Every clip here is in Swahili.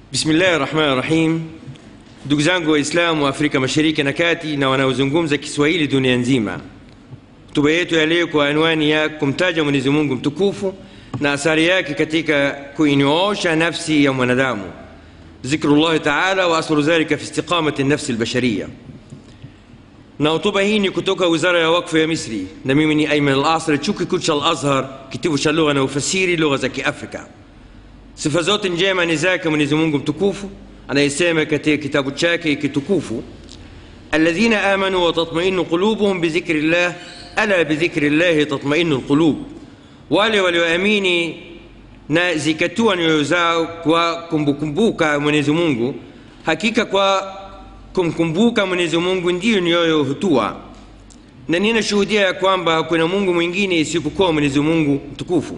Bismillahi rahmani rahim. Ndugu zangu Waislamu wa Afrika Mashariki na Kati na wanaozungumza Kiswahili dunia nzima, hotuba yetu ya leo kwa anwani ya kumtaja Mwenyezi Mungu mtukufu na athari yake katika kuinyoosha nafsi ya mwanadamu, zikrullahi taala wa asru dhalika fi istiqamati nafsi albashariya. Na hotuba hii ni kutoka Wizara ya Wakfu ya Misri, na mimi ni Ayman Al-Asri, chuo kikuu cha Al-Azhar, kitivo cha lugha na ufasiri lugha za Kiafrika. Sifa zote njema ni zake Mwenyezi Mungu mtukufu anayesema katika kitabu chake kitukufu, alladhina amanu wa tatmainu qulubuhum bidhikri llah ala bidhikri llahi tatmainu lqulub, wale walioamini na zikatua nyoyo zao kwa kumkumbuka Mwenyezi Mungu, hakika kwa kumkumbuka Mwenyezi Mungu ndiyo nyoyo hutua. Na ninashuhudia ya kwamba hakuna Mungu mwingine isipokuwa Mwenyezi Mungu mtukufu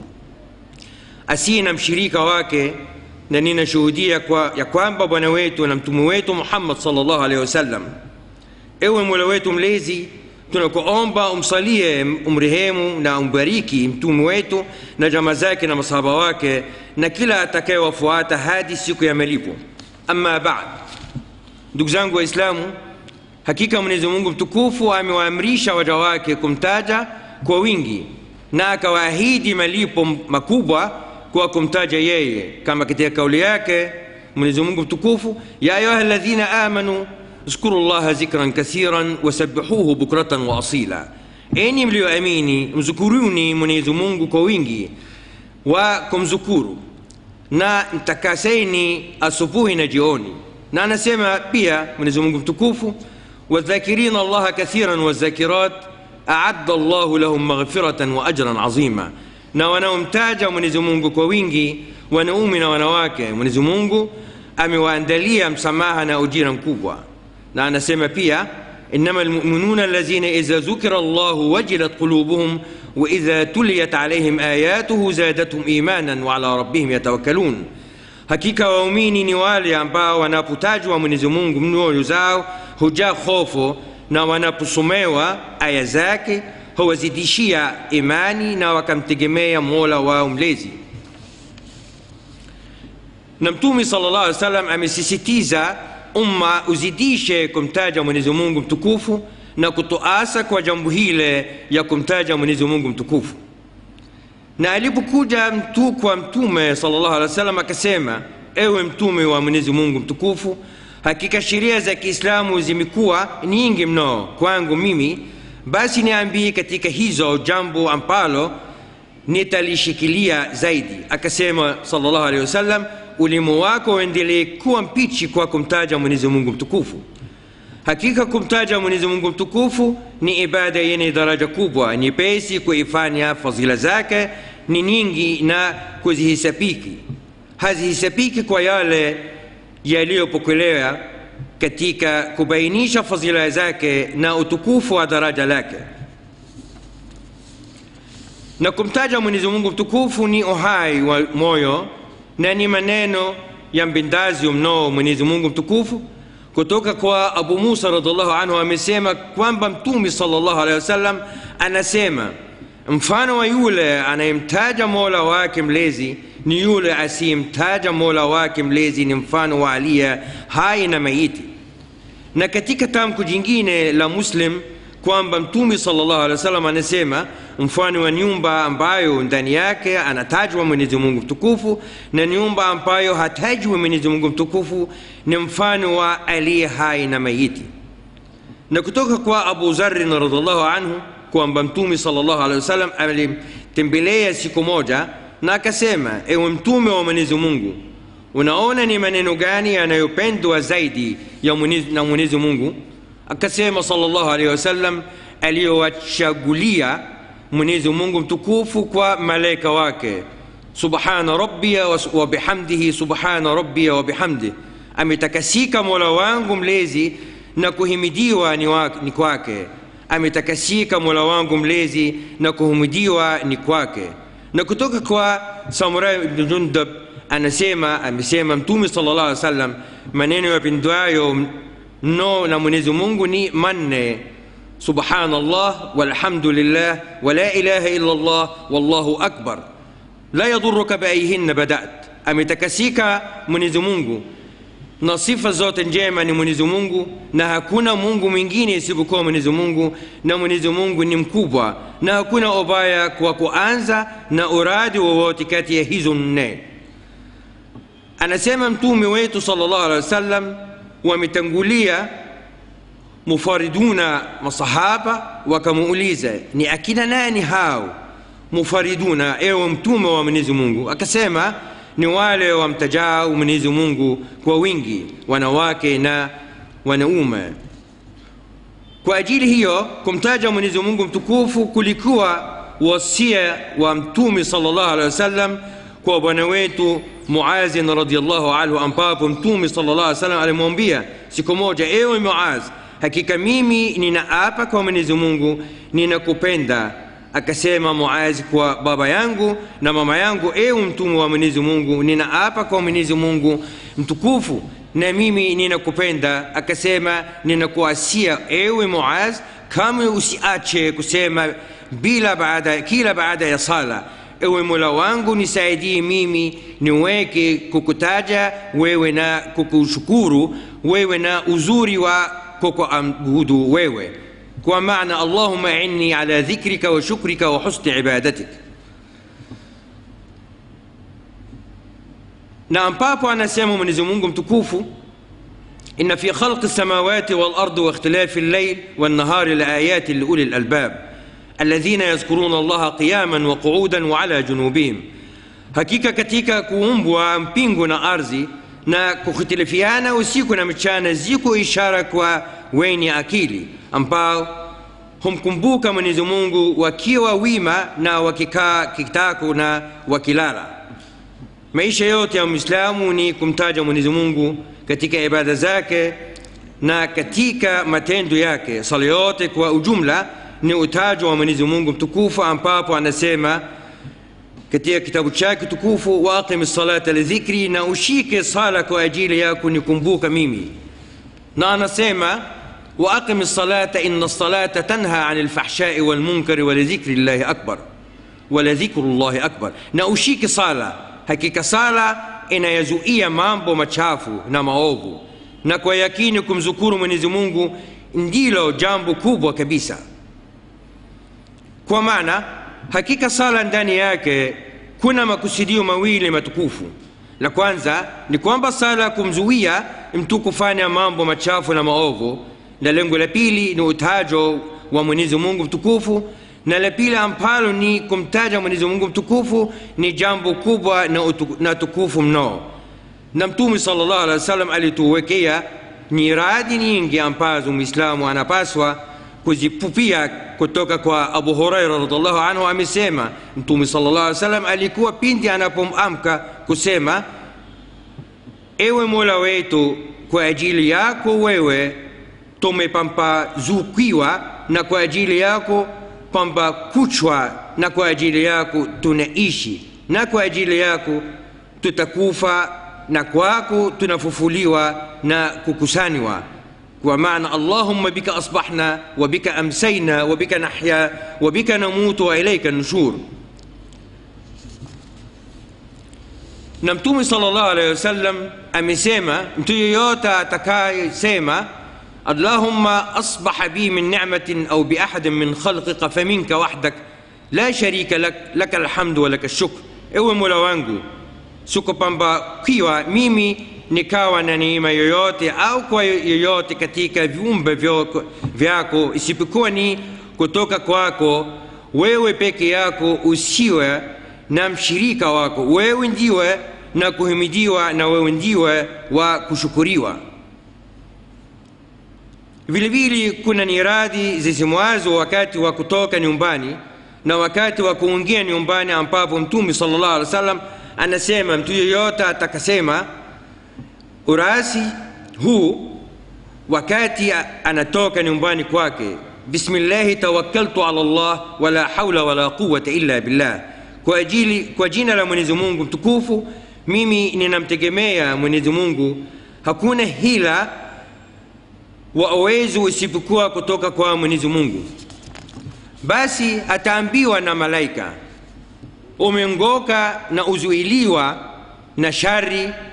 asiye na mshirika wake, na ninashuhudia kwa, ya kwamba bwana wetu na mtume wetu Muhammad sallallahu alaihi wasallam. Ewe Mola wetu mlezi, tunakuomba umsalie, umrehemu na umbariki mtume wetu na jamaa zake na masahaba wake na kila atakayewafuata hadi siku ya malipo. Amma baad, ndugu zangu Waislamu, hakika Mwenyezi Mungu mtukufu amewaamrisha waja wake kumtaja kwa wingi na akawaahidi malipo makubwa kwa kumtaja yeye, kama katika kauli yake Mwenyezi Mungu mtukufu, ya ayuha alladhina amanu zkuru llaha zikran kathiran wasabbihuhu bukratan wa asila, enyi mlioamini mzukuruni Mwenyezi Mungu kwa wingi wa kumzukuru na mtakaseni asubuhi na jioni. Na anasema pia Mwenyezi Mungu mtukufu, wadhakirina allaha kathiran wazakirat aadda llahu lahum maghfiratan wa ajran azima, na wanaomtaja Mwenyezi Mungu kwa wingi, wanaume na wanawake, Mwenyezi Mungu amewaandalia msamaha na ujira mkubwa. Na anasema pia innama almu'minuna alladhina idha dhukira Allahu wajilat qulubuhum wa idha tuliyat alayhim ayatuhu zadatuhum imanan wa ala rabbihim yatawakkalun, hakika waumini ni wale ambao wanapotajwa Mwenyezi Mungu mioyo zao hujaa hofu na wanaposomewa aya zake huwazidishia imani na wakamtegemea Mola wao mlezi. Na Mtume sallallahu alaihi wasallam amesisitiza umma uzidishe kumtaja Mwenyezi Mungu mtukufu na kutoasa kwa jambo hile ya kumtaja Mwenyezi Mungu mtukufu. Na alipokuja mtu kwa Mtume sallallahu alaihi wasallam akasema, ewe Mtume wa Mwenyezi Mungu mtukufu hakika sheria za Kiislamu zimekuwa nyingi mno kwangu mimi, basi niambie katika hizo jambo ambalo nitalishikilia zaidi. Akasema sallallahu alaihi wasallam, ulimi wako uendelee kuwa mpichi kwa kumtaja Mwenyezi Mungu mtukufu. Hakika kumtaja Mwenyezi Mungu mtukufu ni ibada yenye daraja kubwa, nyepesi kuifanya, fadhila zake ni nyingi na kuzihesabiki hazihesabiki kwa yale yaliyopokelewa katika kubainisha fadhila zake na utukufu wa daraja lake. Na kumtaja Mwenyezi Mungu mtukufu ni uhai wa moyo na ni maneno ya mpendazi mno Mwenyezi Mungu mtukufu. Kutoka kwa Abu Musa radhiallahu anhu amesema kwamba Mtume sallallahu alaihi wasallam anasema, mfano wa yule anayemtaja Mola wake mlezi ni yule asiyemtaja Mola wake mlezi ni mfano wa aliye hai na maiti. Na katika tamko jingine la Muslim kwamba Mtume sallallahu alaihi wasallam anasema mfano wa nyumba ambayo ndani yake anatajwa Mwenyezi Mungu mtukufu na nyumba ambayo hatajwi Mwenyezi Mungu mtukufu ni mfano wa aliye hai na maiti. Na kutoka kwa Abu Dharr radhiallahu anhu kwamba Mtume sallallahu alaihi wasallam alimtembelea siku moja na akasema, ewe mtume wa Mwenyezi Mungu, unaona ni maneno gani yanayopendwa zaidi ya mwenyezi, na Mwenyezi Mungu? Akasema sallallahu alaihi wasallam, aliyowachagulia Mwenyezi Mungu mtukufu kwa malaika wake, subhana rabbiya wa bihamdihi, subhana rabbiya wa bihamdihi, ametakasika Mola wangu mlezi na kuhimidiwa ni, wa, ni kwake, ametakasika Mola wangu mlezi na kuhimidiwa ni kwake na kutoka kwa Samurai ibn Jundab anasema amesema Mtume sallallahu alaihi wasallam, maneno yapendwayo mno na Mwenyezi Mungu ni manne: subhanallah walhamdulillah wa la ilaha illa Allah wallahu akbar la yadhuruka biayhinna badat. Ametakasika Mwenyezi Mungu na sifa zote njema ni mwenyezi mungu na hakuna mungu mwingine isipokuwa mwenyezi mungu na mwenyezi mungu ni mkubwa na hakuna ubaya kwa kuanza na uradi wowote kati ya hizo nne anasema mtume wetu salllah alehi wasallam wametangulia mufariduna masahaba wakamuuliza ni akina nani hao mufariduna ewe mtume wa mwenyezi mungu akasema ni wale wamtajao mwenyezi mungu kwa wingi wanawake na wanaume kwa ajili hiyo kumtaja mwenyezi mungu mtukufu kulikuwa wasia wa mtume salllah alehi wasallam kwa bwana wetu muazin radiallahu anhu ambapo mtume salllah alih wasallam alimwambia siku moja ewe muaz hakika mimi ninaapa kwa mwenyezi mungu ninakupenda akasema muazi kwa baba yangu na mama yangu ewe mtume wa mwenyezi mungu ninaapa kwa mwenyezi mungu mtukufu na mimi ninakupenda akasema ninakuasia ewe muaz kama usiache kusema bila baada kila baada ya sala ewe mola wangu nisaidie mimi niweke kukutaja wewe na kukushukuru wewe na uzuri wa kukuabudu wewe kwa maana allahuma inni ala dhikrika wa shukrika wa husni ibadatik na ambapo anasema mwenyezi mungu mtukufu إن في خلق السماوات والأرض واختلاف الليل والنهار لآيات لأولي الألباب الذين يذكرون الله قياما وقعودا وعلى جنوبهم hakika katika kuumbwa mbingu na ardhi na kuhitilifiana usiku na mchana ziko ishara kwa wenye akili ambao humkumbuka mwenyezi mungu wakiwa wima na wakikaa kitako na wakilala maisha yote ya mwislamu ni kumtaja mwenyezi mungu katika ibada zake na katika matendo yake sala yote kwa ujumla ni utajo wa mwenyezi mungu mtukufu ambapo anasema katika kitabu chake tukufu waaqim salata lidhikri na ushike sala kwa ajili ya kunikumbuka mimi na anasema waaqim salata ina salata tanha ani lfahshai walmunkari walidhikri llahi akbar waladhikru llahi akbar na ushike sala hakika sala inayazuia mambo machafu na maovu na kwa yakini kumzukuru mwenyezi mungu ndilo jambo kubwa kabisa kwa maana hakika sala ndani yake kuna makusudio mawili matukufu la kwanza ni kwamba sala kumzuia mtu kufanya mambo machafu na maovu na lengo la pili ni utajo wa mwenyezi mungu mtukufu na la pili ambalo ni kumtaja mwenyezi mungu mtukufu ni jambo kubwa na, utu, na tukufu mno na mtume sal llahu alehi wa sallam alituwekea nyiradi nyingi ambazo mwislamu anapaswa kuzipupia kutoka kwa abu huraira radiallahu anhu amesema mtume sal llah alih wasallam alikuwa pindi anapomamka kusema ewe mola wetu kwa ajili yako wewe tumepambazukiwa na kwa ajili yako kwamba kuchwa na kwa ajili yako tunaishi na kwa ajili yako tutakufa na kwako tunafufuliwa na kukusanywa kwa maana allahumma bika asbahna wa bika amsayna wa bika nahya wa bika namutu wa ilaika nushur na mtume salllah alehi wasallam amesema mtu yoyote atakayesema اللهم أصبح بي من نعمة أو بأحد من خلقك فمنك وحدك لا شريك لك لك الحمد ولك الشكر ewe mola wangu sikupambakiwa mimi nikawa na neema yoyote au kwa yoyote katika viumbe vyako isipokuwa ni kutoka kwako wewe peke yako usiwe na mshirika wako wewe ndiwe na kuhimidiwa na wewe ndiwe wa kushukuriwa vile vile kuna niradhi zisimwazo wakati wa kutoka nyumbani na wakati wa kuingia nyumbani ambapo mtume sallallahu alaihi wasallam anasema mtu yeyote atakasema urasi huu wakati anatoka nyumbani kwake bismillahi tawakkaltu ala llah wala haula wala quwata illa billah kwa ajili kwa jina la mwenyezi mungu mtukufu mimi ninamtegemea mwenyezi mungu hakuna hila wa uwezo isipokuwa kutoka kwa mwenyezi mungu basi ataambiwa na malaika umengoka na uzuiliwa na shari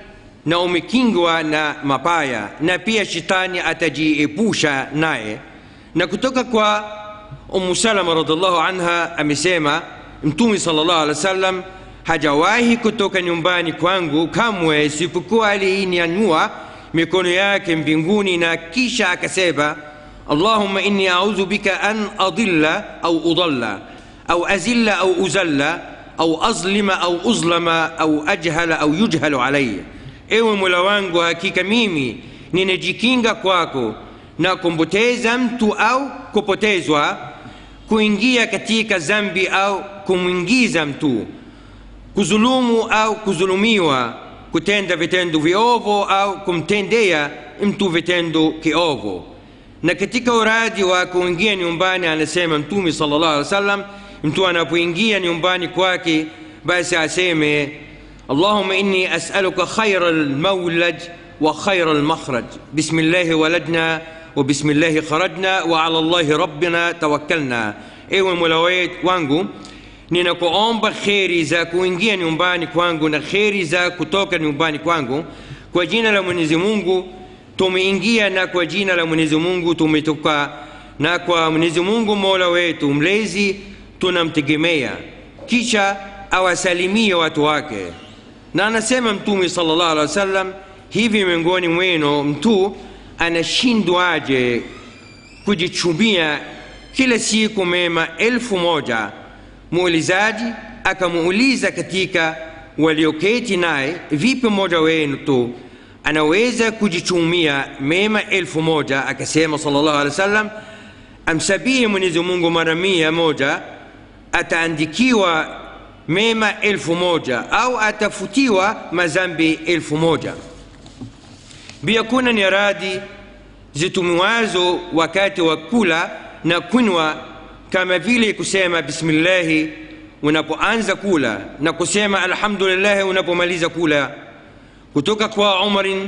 na umekingwa na mabaya na pia shetani atajiepusha naye na kutoka kwa umu salama radiallahu anha amesema mtume sallallahu alaihi wasallam hajawahi kutoka nyumbani kwangu kamwe isipokuwa aliinyanyua mikono yake mbinguni na kisha akasema allahumma inni audhu bika an adilla au udalla au azilla au uzalla au azlima au uzlama au ajhala au yujhalu alaya ewe mola wangu hakika mimi ninajikinga kwako na kumpoteza mtu au kupotezwa kuingia katika zambi au kumwingiza mtu kuzulumu au kuzulumiwa kutenda vitendo viovu au kumtendea mtu vitendo kiovu na katika uradi wa kuingia nyumbani anasema mtume sallallahu alaihi wasallam mtu anapoingia nyumbani kwake basi aseme allahumma inni as'aluka khaira almawlad wa khaira almakhraj bismillahi waladna wa bismillahi kharajna wa ala allahi rabbina tawakkalna ewe mola wangu ninakuomba kheri za kuingia nyumbani kwangu na kheri za kutoka nyumbani kwangu kwa jina la mwenyezi mungu tumeingia na kwa jina la mwenyezi mungu tumetoka na kwa mwenyezi mungu mola wetu mlezi tunamtegemea kisha awasalimie watu wake na anasema mtume sallallahu alaihi wasallam hivi miongoni mwenu mtu anashindwaje kujichumia kila siku mema elfu moja muulizaji akamuuliza katika walioketi naye vipi mmoja wenu tu anaweza kujichumia mema elfu moja akasema sallallahu alaihi wasallam amsabie mwenyezi mungu mara mia moja ataandikiwa mema elfu moja au atafutiwa mazambi elfu moja pia kuna nyaradi zitumiwazo wakati wa kula na kunywa kama vile kusema bismillahi unapoanza kula na kusema alhamdulillahi unapomaliza kula kutoka kwa umarin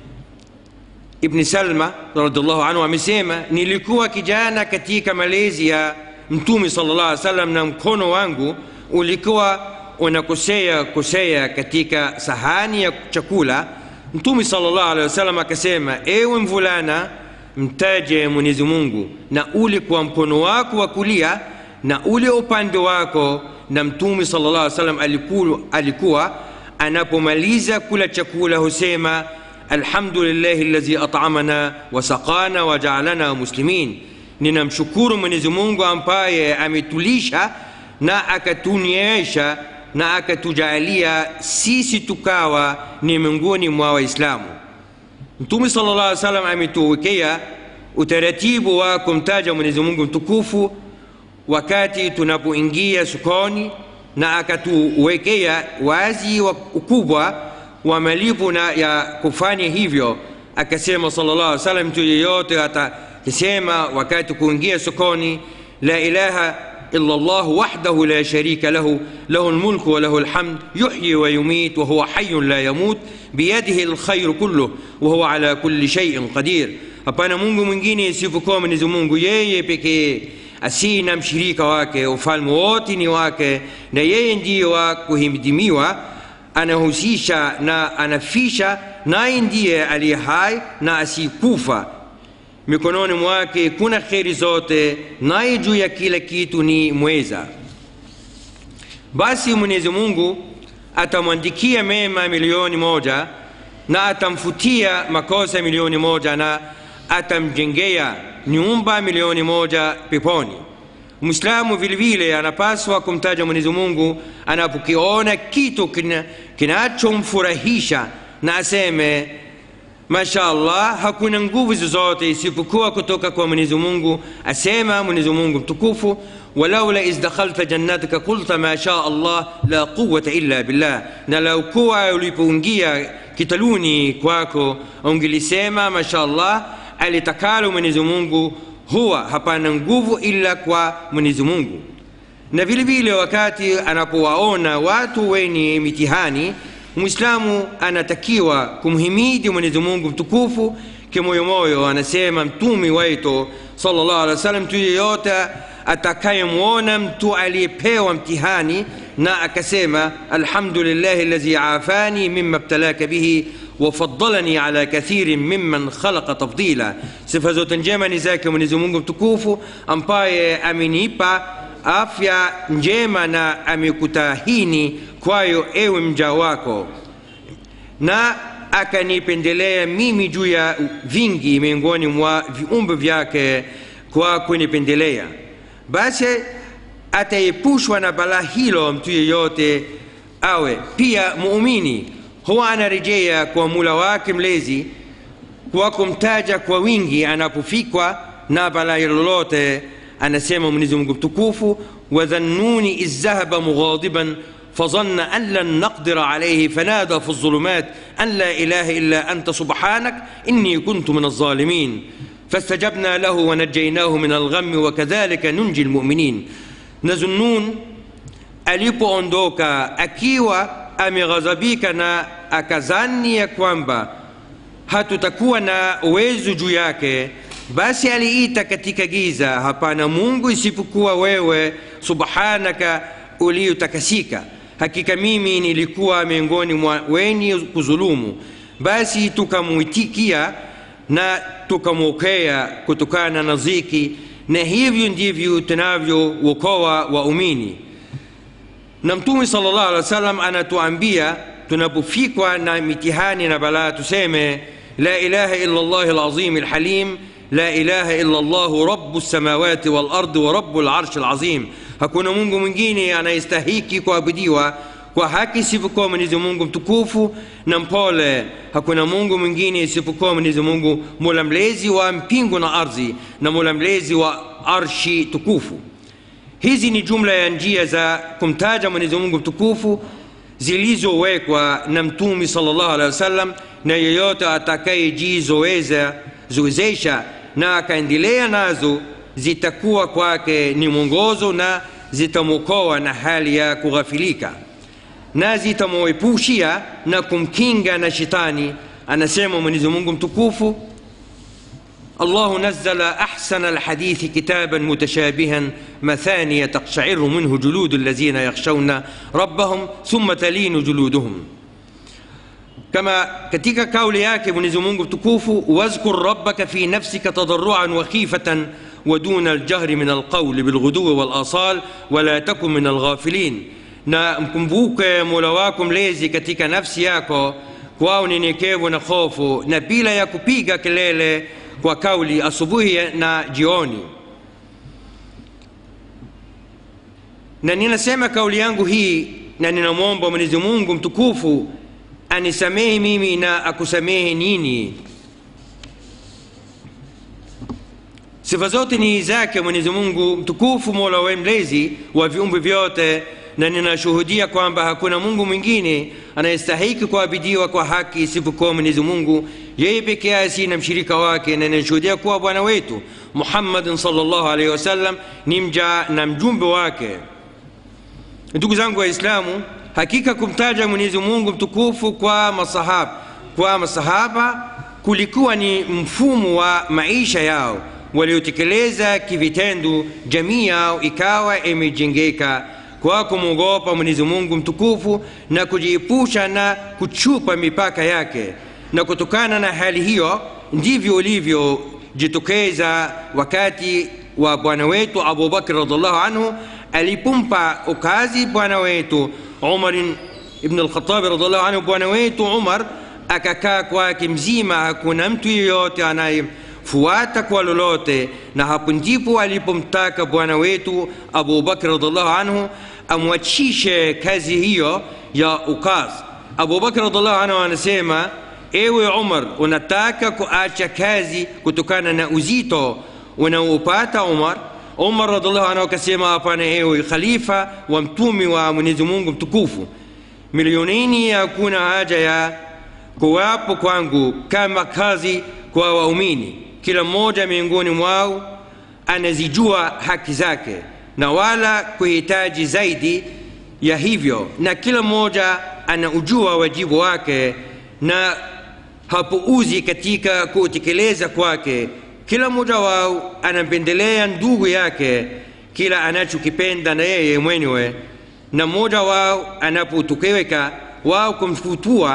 ibni salma radiallahu anhu amesema nilikuwa kijana katika malezi ya mtume sallallahu alaihi wasallam na mkono wangu ulikuwa unakosea kosea katika sahani ya chakula mtume sallallahu alaihi wasallam akasema ewe mvulana mtaje mwenyezi mungu na ule kwa mkono wako wa kulia na ule upande wako na mtume sallallahu alaihi wasallam alikuwa, alikuwa anapomaliza kula chakula husema alhamdulillahi alladhi at'amana wa saqana wa ja'alana muslimin ninamshukuru mwenyezi mungu ambaye ametulisha na akatunyesha na akatujalia sisi tukawa ni miongoni mwa waislamu mtume sallallahu alaihi wasallam ametuwekea utaratibu wa kumtaja mwenyezi mungu mtukufu wakati tunapoingia sokoni na akatuwekea wazi wa ukubwa wa malipo na ya kufanya hivyo akasema sallallahu alaihi wasallam mtu yeyote atakisema wakati kuingia sokoni la ilaha إلا الله وحده لا شريك له له الملك وله الحمد يحيي ويميت وهو حي لا يموت بيده الخير كله وهو على كل شيء قدير hapana mungu mwingine isipokuwa mwenyezi mungu yeye pekee asina mshirika wake ufalme wote ni wake na yeye ndiye wa kuhimidimiwa anahusisha na anafisha naye ndiye aliye hai na asikufa mikononi mwake kuna kheri zote naye juu ya kila kitu ni mweza basi mwenyezi mungu atamwandikia mema milioni moja na atamfutia makosa milioni moja na atamjengea nyumba milioni moja peponi mwislamu vilevile anapaswa kumtaja mwenyezi mungu anapokiona kitu kinachomfurahisha na aseme masha allah hakuna nguvu zozote isipokuwa kutoka kwa mwenyezi mungu asema mwenyezi mungu mtukufu walaula iz dakhalta jannatika qulta ma sha allah la quwata illa billah na lau kuwa ulipoingia kitaluni kwako ungelisema masha allah alitakalo mwenyezi mungu huwa hapana nguvu ila kwa mwenyezi mungu na vile vile wakati anapowaona watu wenye mitihani mwislamu anatakiwa kumhimidi mwenyezi mungu mtukufu kimoyomoyo anasema mtumi wetu sallallahu alaihi wasallam mtu yeyote atakayemwona mtu aliyepewa mtihani na akasema alhamdulillahi alladhi afani mima btalaka bihi وفضلني على كثير ممن خلق تفضيلا sifa zote njema ni zake mwenyezi mungu mtukufu ambaye amenipa afya njema na amekutahini kwayo ewe mja wako na akanipendelea mimi juu ya vingi miongoni mwa viumbe vyake kwa kunipendelea basi ataepushwa na balaa hilo mtu yeyote awe pia muumini huwa anarejea kwa mula wake mlezi kwa kumtaja kwa wingi anapofikwa na balaa lolote anasema mwenyezi mungu mtukufu wadhannuni iz dhahaba mughadiban فظن أن لن نقدر عليه فنادى في الظلمات أن لا إله إلا أنت سبحانك إني كنت من الظالمين فاستجبنا له ونجيناه من الغم وكذلك ننجي المؤمنين نظنون alipoondoka akiwa ameghadhabika na akazani ya kwamba hatutakuwa na uwezo juu yake basi aliita katika giza hapana mungu isipokuwa wewe subhanaka uliotakasika hakika mimi nilikuwa miongoni mwa wenye kuzulumu basi tukamwitikia na tukamwokea kutokana na ziki na hivyo ndivyo tunavyookoa waumini na mtume sallallahu alaihi wasallam anatuambia tunapofikwa na mitihani na balaa tuseme la ilaha illa allah alazim alhalim la ilaha illa allah rabu lsamawati walardi wa rabu larshi alazim hakuna mungu mwingine anayestahiki kuabudiwa kwa haki isipokuwa mwenyezi mungu mtukufu na mpole hakuna mungu mwingine isipokuwa mwenyezi mungu mola mlezi wa mpingu na ardhi na mola mlezi wa arshi tukufu hizi ni jumla ya njia za kumtaja mwenyezi mungu mtukufu zilizowekwa na mtumi salllah alehi wasallam na yeyote atakayejizoeza zoezesha na akaendelea nazo zitakuwa kwake ni mwongozo na zitamwokoa na hali ya kughafilika na zitamwepushia na kumkinga na shetani anasema mwenyezi mungu mtukufu الله نزل أحسن الحديث كتابا متشابها مثانية تقشعر منه جلود الذين يخشون ربهم ثم تلين جلودهم كما katika kauli yake mwenyezi mungu mtukufu wazkur rabbaka fi nafsika tadarruan wa khifatan ودون الجهر من القول بالغدو والآصال ولا تكن من الغافلين na mkumbuke mola wako mlezi katika nafsi yako kwa unyenyekevu na hofu na bila ya kupiga kelele kwa kauli asubuhi na jioni na ninasema kauli yangu hii na ninamwomba mwenyezi mungu mtukufu anisamehe mimi na akusamehe nini sifa zote ni zake mwenyezi mungu mtukufu mola we mlezi wa viumbe vyote na ninashuhudia kwamba hakuna mungu mwingine anayestahiki kuabidiwa kwa haki isipokuwa mwenyezi mungu yeye peke yake si na mshirika wake na ninashuhudia kuwa bwana wetu muhammadin salllahu alaihi wasallam ni mja na mjumbe wake ndugu zangu waislamu hakika kumtaja mwenyezi mungu mtukufu kwa masahaba kwa masahaba kulikuwa ni mfumo wa maisha yao waliotekeleza kivitendo jamii yao ikawa imejengeka kwa kumwogopa mwenyezi mungu mtukufu na kujiepusha na kuchupa mipaka yake na kutokana na hali hiyo ndivyo ulivyojitokeza wakati wa bwana wetu abubakr radiallahu anhu alipompa ukazi bwana wetu umar ibn alkhatabi radiallahu anhu bwana wetu umar akakaa kwake mzima hakuna mtu yeyote anayefuata kwa lolote na hapo ndipo alipomtaka bwana wetu abubakr radiallahu anhu amwachishe kazi hiyo ya ukaz abubakr radiallahu anhu anasema ewe umar unataka kuacha kazi kutokana na uzito unaopata umar umar radiallahu anhu akasema hapana ewe khalifa wa mtumi wa mwenyezi mungu mtukufu milionini hakuna haja ya kuwapo kwangu kama kazi kwa waumini kila mmoja miongoni mwao anazijua haki zake na wala kuhitaji zaidi ya hivyo na kila mmoja anaujua wajibu wake na hapuuzi katika kutekeleza kwake kila mmoja wao anampendelea ndugu yake kila anachokipenda na yeye mwenyewe na mmoja wao anapotokeweka wao kumfutua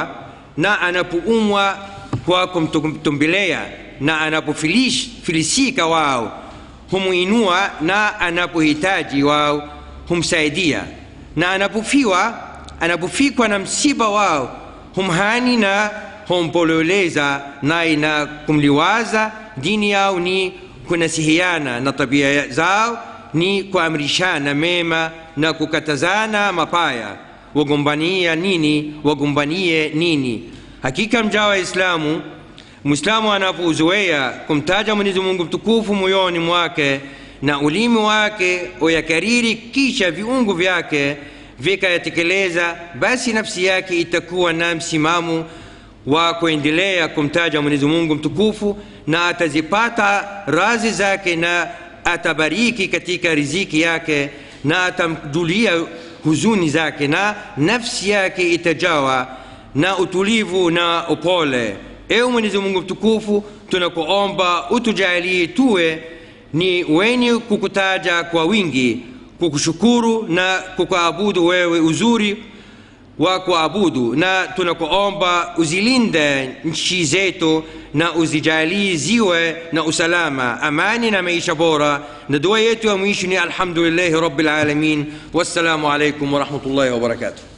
na anapoumwa kwa kumtumbelea na anapofilisika wao humuinua na anapohitaji wao humsaidia na anapofiwa anapofikwa na msiba wao humhani na humpololeza naye na kumliwaza dini yao ni kunasihiana na tabia zao ni kuamrishana mema na kukatazana mapaya wagombania nini wagombanie nini hakika mja wa islamu mwislamu anapouzoea kumtaja mwenyezi mungu mtukufu moyoni mwake na ulimi wake uyakariri kisha viungo vyake vikayatekeleza basi nafsi yake itakuwa na msimamo wa kuendelea kumtaja mwenyezi mungu mtukufu na atazipata razi zake na atabariki katika riziki yake na atamjulia huzuni zake na nafsi yake itajawa na utulivu na upole ewe mwenyezi mungu mtukufu tunakuomba utujalie tuwe ni wenye kukutaja kwa wingi kukushukuru na kukuabudu wewe uzuri wa kuabudu na tunakuomba uzilinde nchi zetu na uzijalie ziwe na usalama amani na maisha bora na dua yetu ya mwisho ni alhamdulillahi rabbil alamin wassalamu alaikum warahmatullahi wabarakatuh